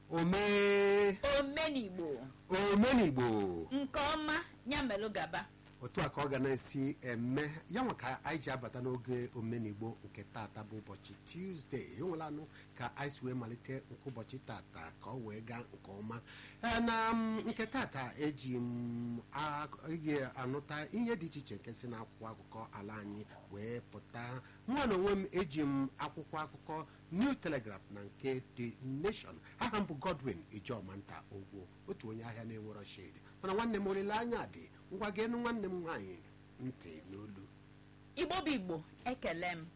omee omenigbo omenigbo nke ọma ya melụ gaba otu a ka ọ ga na-esi eme ya nwa ka anyị ji abata n'oge omenigbo nke tata bụ ụbọchị tuzdee enwelanụ ka anyị si wee malite nke ụbọchị tata ka ọ wee gaa nke ọma Ee, na m, nke tata eji m a- ị anụta ihe dị iche iche nke si n'akwụkwọ akụkọ ala anyị wee pụta nwa na onwe m eji m akwụkwọ akụkọ new telegraph na nke the nation aha m bụ godwin ijomanta ogwo otu onye ahịa na-enwero shade mana nwanne m olileanya dị ngwa geenụ nwanne m nwaanyị ntị n'olu igbo bụ igbo ekele m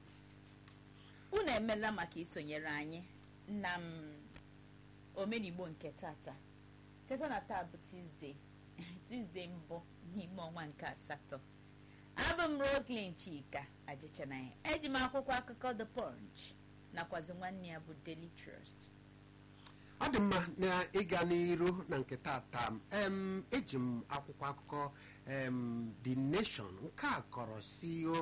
unu emela maka isonyere anyị na m omenigbo nke tata teta na taa bụ tuzdee tuzdee mbụ n'ime ọnwa nke asatọ abụ m roslyn chika ajichanaya eji m akwụkwọ akụkọ the punch nakwazi nwanne ya bụ daily trust ọ dị mma na ịga n'iru na nke tata em eji m akwụkwọ akụkọ em the nation nke a kọrọ si o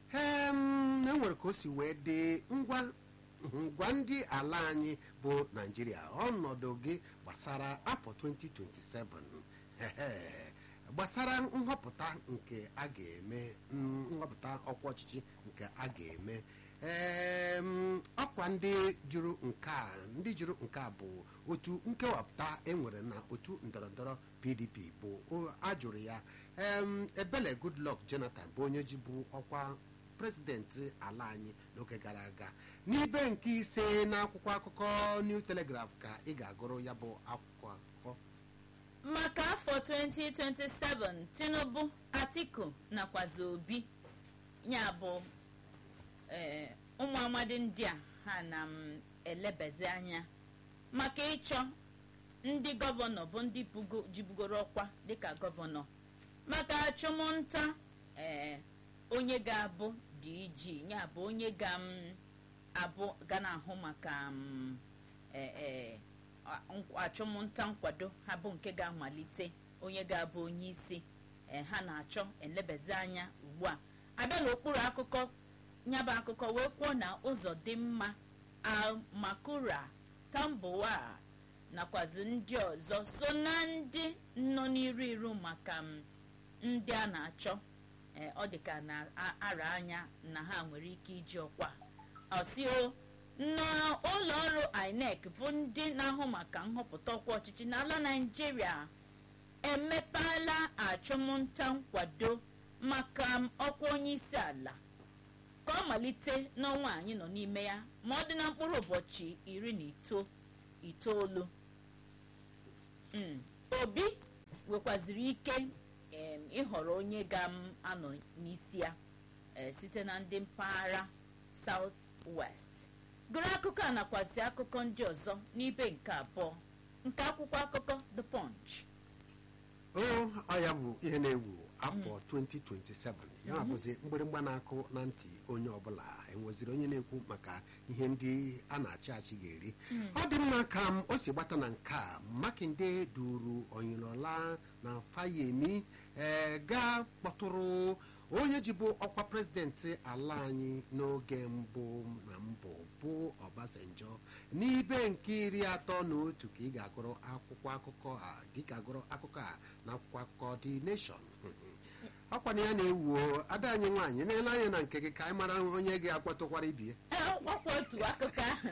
em enwere ka o si wee dị ngwa ngwa ndị ala anyị bụ naijiria ọnọdụ gị gbasara afọ 2027 Ehe. gbasara nhọpụta nke a ga-eme mm, nhọpụta ọkwa ọchịchị nke a ga-eme em, ọkwa ndị jụrụ nke a ndị jụrụ nke a bụ otu nkewapụta enwere na otu ndọrọndọrọ pdp bụ o- ajụrụ ya em, ebele goodluck jonathan bụ onye ji bụ ọkwa prezidenti ala anyị n'oge gara aga n'ibe nke ise n'akwụkwọ akụkọ new telegraph ka ị ga-agụrụ ya bụ akwụkwọ akụkọ maka afọ 2027 tinubu atiku nakwazi obi ya bụ ee, ụmụ amadi ndị a ha na m elebezi anya maka ịchọ ndị gọvanọ bụ ndị bugo- jibugoro ọkwa dịka gọvanọ maka achụmnta ee, onye ga-abụ dg ya bụ onye ga m abụ ga na-ahụ maka m ee, ee, a- nkw- achụmnta nkwado ha bụ nke ga-amalite onye ga-abụ onye isi ee, ha na-achọ elebezi anya ugbu a abịa n'okpuru akụkọ nyaba akụkọ wee kwuo na ụzọ dị mma almakura tambowa nakwazi ndị ọzọ so na ndị nọ n'iru iru maka m ndị a na-achọ ee, ọ dịka na-ara anya na ha nwere ike iji ọkwa ọsio n'ụlọ ọrụ inec bụ ndị na-ahụ maka nhọpụta ọkwa ọchịchị n'ala naijiria emepeela achụmnta nkwado maka m ọkwa onye isi ala ka ọ malite n'ọnwa anyị nọ n'ime ya ma ọ dị na mkpụrụ ụbọchị iri na ito- itoolu Mm. obi nwekwaziri ike em, ịhọrọ onye ga-anọ n'isi ya eh, site na ndị mpaghara south west gụrụ akụkọ a nakwazi akụkọ ndị ọzọ n'ibe nke abụọ nke akwụkwọ akụkọ the punch o ọ ya bụ ihe na-ewu afọ 2027 ya bụzi mgbịrịgba na-akụ na ntị onye ọbụla enweziri onye na-ekwu maka ihe ndị a na-achị achị ga-eri ọ dị mma ka m o si gbata na nke a makinde duru onyirola na fayemi ee gaa kpọtụrụ onye jibu ọkwa prezidenti ala anyị n'oge mbụ na mbụ bụ ọbasanjọ n'ibe nke iri atọ na otu ka ị ga-agụrụ akwụkwọ akụkọ a gị ga-agụrụ akụkọ a na akwụkwọ akụkọ the nation ọkwa na ya na-ewu o, ada anyị nwaanyị na-ele anya na nke gị ka anyị mara onye ga-akpọtụkwara ibie ọkwa otu akụkọ ahụ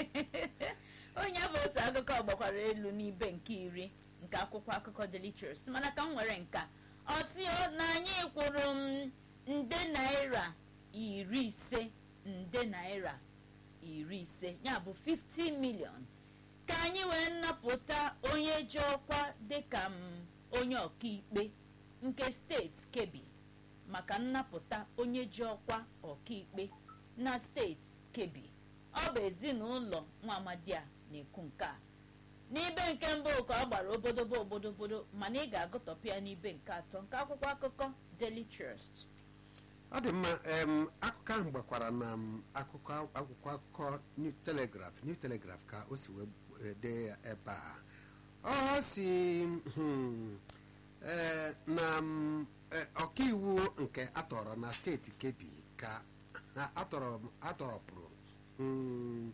onye bụ otu akụkọ gbakwara elu n'ibe nke iri nke akwụkwọ akụkọ Daily Trust mana ka m nwere nka ọsio na anyị kwụrụ m nde naira iri ise nde naira iri ise ya bụ 50 million ka anyị wee nnapụta onye ji ọkwa dịka m onye ọkaikpe nke steeti Kebbi maka nnapụta onye ji ọkwa ọkaikpe na steeti Kebbi ọ bụ ezinụlọ nwa amadi a na-ekwu nke a n'ibe nke mbụ ka ọ gbara obodobo obodobodo mana ị ga-agụtọpụ ya n'ibe nke atọ nke akwụkwọ akụkọ Daily Trust ọ dị mma em, akụkọ ahụ gbakwara na m, akụkọ akwụkwọ akụkọ new telegraph new telegraph ka o si wee dee ya ebe a ọ si hmm, eh, na m, eh, ọkaiwu nke atọrọ na steeti Kebbi ka ha atọrọ atọrọpụrụ mm,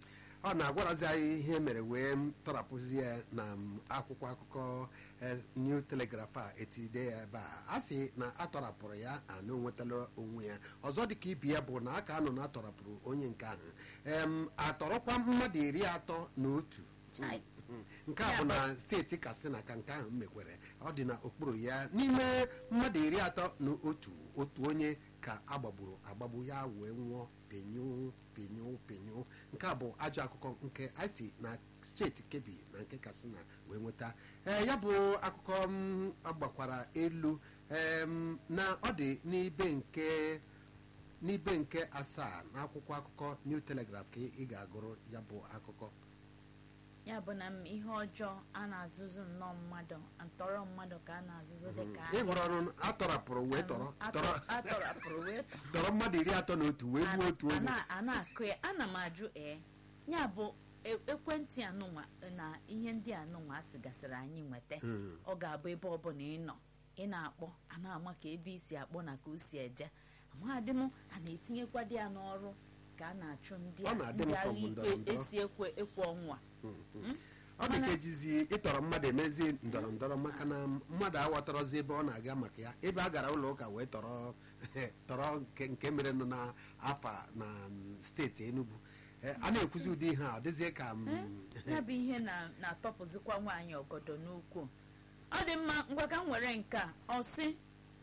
ọ na-agwarazi anyị ihe mere wee tọrapụzi ya na m, akwụkwọ akụkọ eh, New Telegraph a etide ya ebe a a sị na atọrapụrụ ya ana onwetala onwe ya ọzọ dịka ibi ya bụ na aka anọ na atọrapụrụ onye nke ahụ em atọrọkwa mmadụ iri atọ na otu Chai. nke a bụ na steeti Katsina ka nke ahụ mekwere ọ dị na okpuru ya n'ime mmadụ iri atọ na otu otu onye ka agbagburu agbagbu ya wee nwụọ penyu penyu penyu nke a bụ ajọ akụkọ nke anyị si na steeti Kebbi na nke Katsina wee nweta ee ya bụ akụkọ m agbakwara elu em, na ọ dị n'ibe nke n'ibe nke asaa n'akwụkwọ akụkọ New Telegraph ka ị ga-agụrụ ya bụ akụkọ ya bụ na m ihe ọjọọ a na-azụzụ nnọọ mmadụ ntọrọ mmadụ ka a na-azụzụ dịka ị hụrụ ọrụ atọrapụrụ wee tọrọ tọrọ atọrapụrụ wee tọrọ tọrọ mmadụ iri atọ na otu wee gbuo otu a onye na- a na-akụ ya ana m ajụ ee ya bụ e- ekwentị anụnwa na ihe ndị anụnwa a sịgasịrị anyị nweta Mm. ọ ga-abụ ebe ọbụla ị nọ ị na-akpọ a na-ama ka ebe isi akpọ na ka o si eje amadị m a na-etinyekwa dị ya n'ọrụ ka a na-achụ ndị Ọ a- na-adị m ndị ka ọ agha bụ ikpe ndọrọ ndọrọ. esi ekwe ekwe ọnwa ọ dị ka ejizi ịtọrọ mmadụ emezi ndọrọ ndọrọ maka na mmadụ aghọtarọzi ebe ọ na-aga maka ya ebe a gara ụlọ ụka wee tọrọ tọrọ nke nke mere nọ na afa na mm, steeti Enugu Eh, a na-ekwuzi ụdị ihe a ọ dịzie ka mm, ya bụ ihe na- na-atọpụzikwa nwaanyị ọgọdọ n'ukwu ọ dị mma ngwa ka m were nke a ọ sị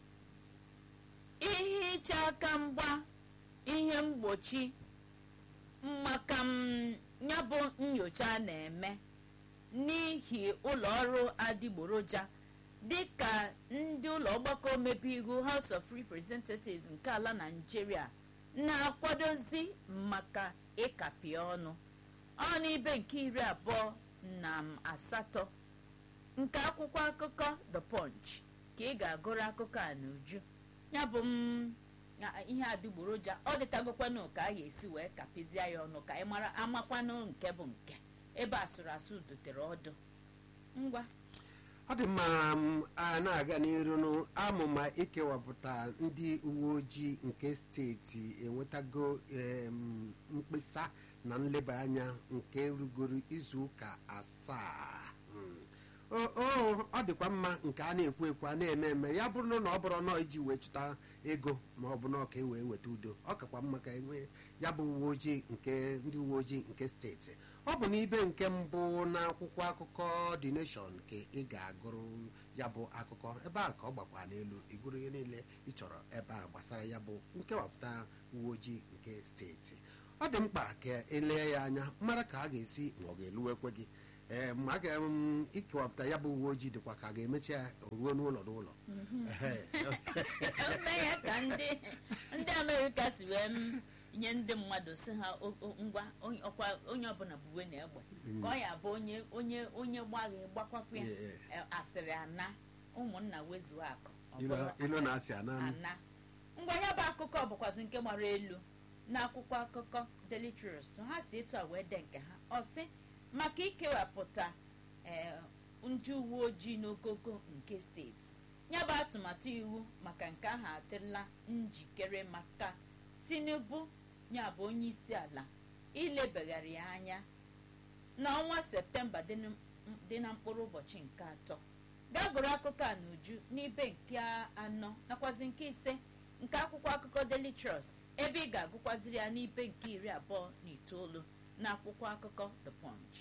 ihe ịcha aka mgba ihe mgbochi maka m ya bụ nyocha a na-eme n'ihi ụlọ ọrụ adịgboroja dịka ndị ụlọ ọgbakọ omebe iwu House of Representatives nke ala Nigeria na-akwadozi maka ịkapị ọnụ ọ n'ibe nke iri abụọ na m asatọ nke akwụkwọ akụkọ The Punch ka ị ga-agụrụ akụkọ a n'uju ya bụ m na- ihe adịgboroja ọ dịtagokwanụ ka a ga-esi wee kapịzie ya ọnụ ka ị mara amakwanụ nke bụ nke ebe asụrụ asụ dotere ọdụ ngwa ọ dị mma m, a na-aga n'iru n'amụma ikewapụta ndị uwe ojii nke steeti enwetago em, mkpesa na nleba anya nke rugoro izu ụka asaa Mm. o o, ọ dịkwa mma nke a na-ekwu ekwu a na-eme eme ya bụrụ na ọ bụrụ na iji wee chụta ego ma ọ bụ na ọ ka e wee weta udo ọ kakwa mma ka enwe ya bụ uwe ojii nke ndị uwe ojii nke steeti ọ bụ n'ibe nke mbụ n'akwụkwọ akụkọ The Nation ka ị ga-agụrụ ya bụ akụkọ ebe a ka ọ gbakwa n'elu ịgụrụ ihe niile ị chọrọ ebe a gbasara ya bụ nkewapụta uwe ojii nke steeti ọ dị mkpa ka elee ya anya mara ka a ga-esi ma ọ ga-eluwekwe gị ee ma a ga m ikewapụta ya bụ uwe ojii dịkwa ka a ga-emechi ya ruo n'ụlọ n'ụlọ Ehe. eme ya ka ndị ndị amerịka si wee m nye ndị mmadụ si ha o- o- ngwa onye- ọkwa onye ọbụla buwe na egbe ka ọ ya bụ onye onye onye gbaghị gbakwapụ ya Yeah, e, asịrị ana ụmụnna wezuo akụ ọ Ilo- bụrụ ilo asịrị na-asị ana m. ana ngwa ya bụ akụkọ bụkwazi nke gbara elu n'akwụkwọ akụkọ Daily Trust ha si etu a wee de nke ha ọ sị maka ikewapụta ee, ndị uwe ojii n'ogogo nke steeti ya bụ atụmatụ iwu maka nke ahụ adịla njikere maka Tinubu ya bụ onye isi ala ilebagharị ya anya n'ọnwa septemba dị na- dị na mkpụrụ ụbọchị nke atọ gaa gụrụ akụkọ a n'uju n'ibe nke anọ nakwazi nke ise nke akwụkwọ akụkọ Daily Trust ebe ị ga-agụkwaziri ya n'ibe nke iri abụọ na itoolu na akwụkwọ akụkọ The Punch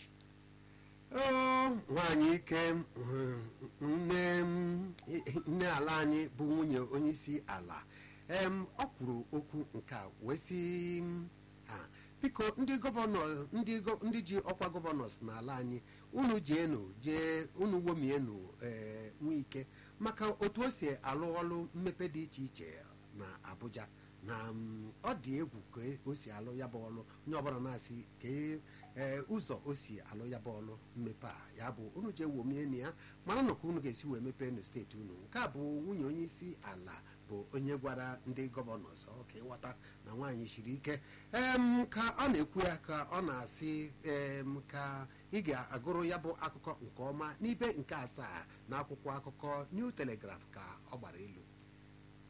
Oo, nwaanyị ike mm, nne m, nne ala anyị bụ nwunye onyeisi ala em ọ kwuru okwu nke a wee sị m, ha biko ndị gọvanọ ndị gọ- ndị ji ọkwa gọvanọs n'ala anyị unu jienu jee unu womienu ee nwike maka otu o si alụ ọrụ mmepe dị iche iche na Abuja na mm, ọ dị egwu ka o si alụ ya bụ ọrụ onye ọbụla na-asị ka e- ee ụzọ o si alụ ya bụ ọrụ mmepe a ya bụ unu jee womie na ya mara na ka unu ga-esi wee mepee na steeti unu nke a bụ nwunye onye isi ala bụ onye gwara ndị gọvanọs ọ ka ịghọta na nwaanyị siri ike em ka ọ na-ekwu ya ka ọ na-asị em ka ị ga-agụrụ ya bụ akụkọ nke ọma n'ibe nke asaa na akwụkwọ akụkọ New Telegraph ka ọ gbara elu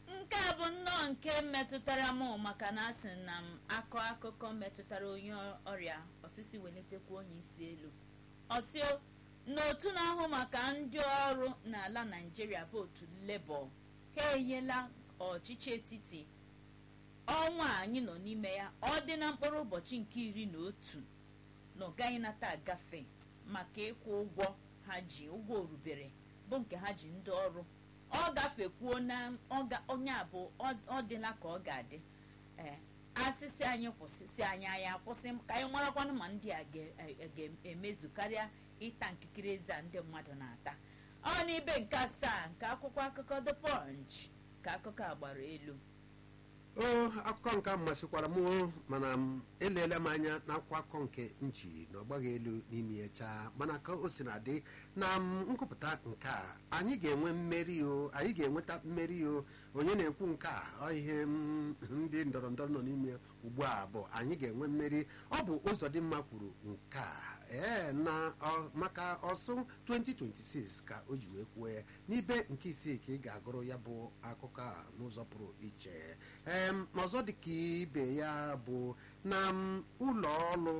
nke a bụ nnọọ nke metụtara m maka na asị na m akọ akụkọ metụtara onye ọrịa osisi welitekwa onye isi elu ọsio n'otu na-ahụ maka ndị ọrụ n'ala naijiria bụ otu lebọ ha enyela ọchịchị etiti ọnwa a anyị nọ n'ime ya ọ dị na mkpụrụ ụbọchị nke iri na otu na ọ gaghị nata agafe maka ịkwụ ụgwọ ha ji ụgwọ orubere bụ nke ha ji ndị ọrụ ọ gafekwuo na onye a bụ ọ dịla ka ọ ga-adị ee asịsị anyị kwụsịsị anyị anyị akwụsị ka anyị marakwanụ ma ndị a ga-emezu karịa ịta nkikiri eze a ndị mmadụ na-ata ọ n'ibe nke asaa nke akwụkwọ akụkọ the punch ka akụkọ a gbara elu o akụkọ nke masịkwara m mana m eleela m anya n'akwụkwọ akụkọ nke nchi na ọgbaghị elu n'ime ya chaa mana ka o si na dị na nkụpụta nke a anyị ga-enwe mmeri o anyị ga-enweta mmeri o onye na-ekwu nke a ọ ihe ndị ndọrọ ndọrọ nọ n'ime ugbu a bụ anyị ga-enwe mmeri ọ bụ ụzọ dị mma kwuru nke a ee na maka ọsụ 2026 ka o ji wee kwuo ya n'ibe nke isii ka ị ga-agụrụ ya bụ akụkọ a n'ụzọ pụrụ iche ee ọzọ dị ka ibe ya bụ na ụlọ ọrụ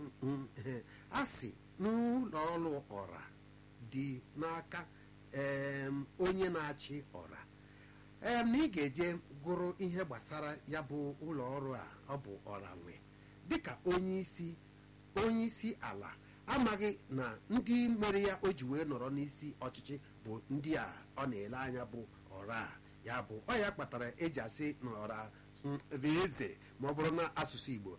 asị n'ụlọ ọrụ ọra dị n'aka onye na-achị ọra ee na ị ga-eje gụrụ ihe gbasara ya bụ ụlọ ọrụ a ọ bụ ọra nwe dịka onye isi onye isi ala amaghị na ndị mere ya o ji wee nọrọ n'isi ọchịchị bụ ndị a ọ na-ele anya bụ ọra a ya bụ ọ ya kpatara eji asị na ọra eze ma ọ bụrụ na asụsụ igbo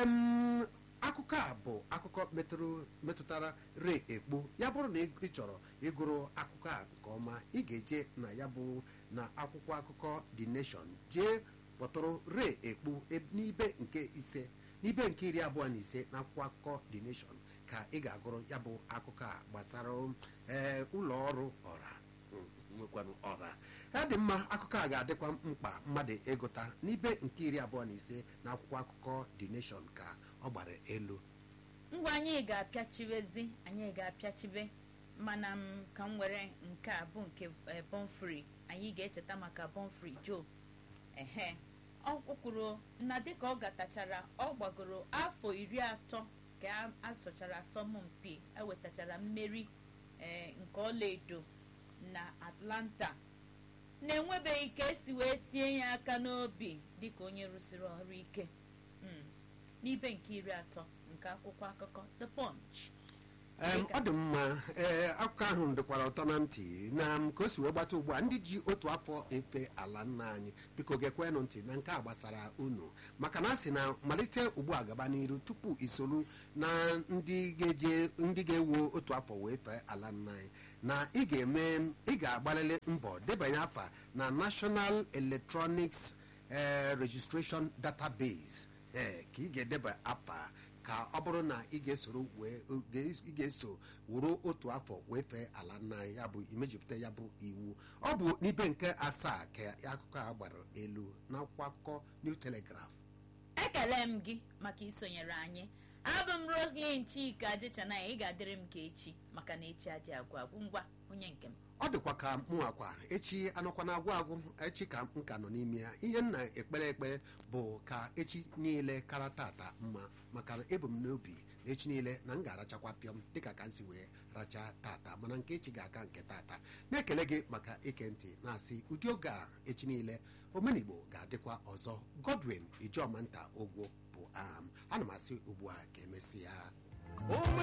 akụkọ a bụ akụkọ metụtara re ekpo ya bụrụ na ị chọrọ ịgụrụ akụkọ a nke ọma ị ga-eje na ya bụ na akwụkwọ akụkọ the nation jee kpọtụrụ re ekpo n'ibe nke ise n'ibe nke iri abụọ na ise na akwụkwọ akụkọ the nation ka ị ga-agụrụ ya bụ akụkọ a gbasara ee ụlọ ọrụ ọra nwekwanụ ọra ya dị mma akụkọ a ga-adịkwa mkpa mmadụ ịgụta n'ibe nke iri abụọ na ise na akwụkwọ akụkọ the nation ka ọ gbara elu ngwa anyị ga-apịachibezi anyị ga-apịachibe mana m ka m were nke a bụ nke bonfri anyị ga-echeta maka bonfri joe ehe ọ kwuru na dịka ọ gatachara ọ gbagoro afọ iri atọ ka a sọchara asọmpi ewetachara mmeri nke ọlaedo na atlanta na-enwebeghị ka esi wee tinye ya aka n'obi dịka onye rụsiri ọrụ ike n'ibe nke iri atọ nke akwụkwọ akụkọ the punch ọ dị mma ee akụkọ ahụ dịkwara ụtọ na ntị na ka o si wee gbata ugbu a ndị ji otu afọ efe ala nna anyị biko gekwenụ ntị na nke a gbasara unu maka na a sị na malite ugbu a gaba n'iru tupu isolu na ndị ga-eje ndị ga-ewu otu afọ wee fee ala nna anyị na ị ga-eme ị ga-agbalịrị mbọ debanye afa na National Electronics Registration Database ee ka ị ga-edeba afa ka ọ bụrụ na ị ga-esoro ị ga-eso wuru otu afọ wee fee ala nna ya bụ imejupụta ya bụ iwu ọ bụ n'ibe nke asaa ka akụkọ a gbara elu n'akwụkwọ akụkọ New Telegraph ekele m gị maka isonyere anyị abụ m Roslyn Chika Jechanaya ị ga-adịrị m ka echi maka na echi aji agwụ agwụ ngwa onye nke m ọ dịkwa ka mụ akwa echi anọkwa na agwụ agwụ echi ka m ka nọ n'ime ya ihe nna ekpere ekpere bụ ka echi niile kara tata mma maka na ebu m n'obi na echi niile na m ga-arachakwa pịọm dịka ka m si wee racha tata mana nke echi ga-aka nke tata na-ekele gị maka ike ntị na-asị ụdị oge a echi niile omenigbo ga-adịkwa ọzọ Godwin Ijomanta Ogwo bụ aha m ana m asị ugbu a ka emesịa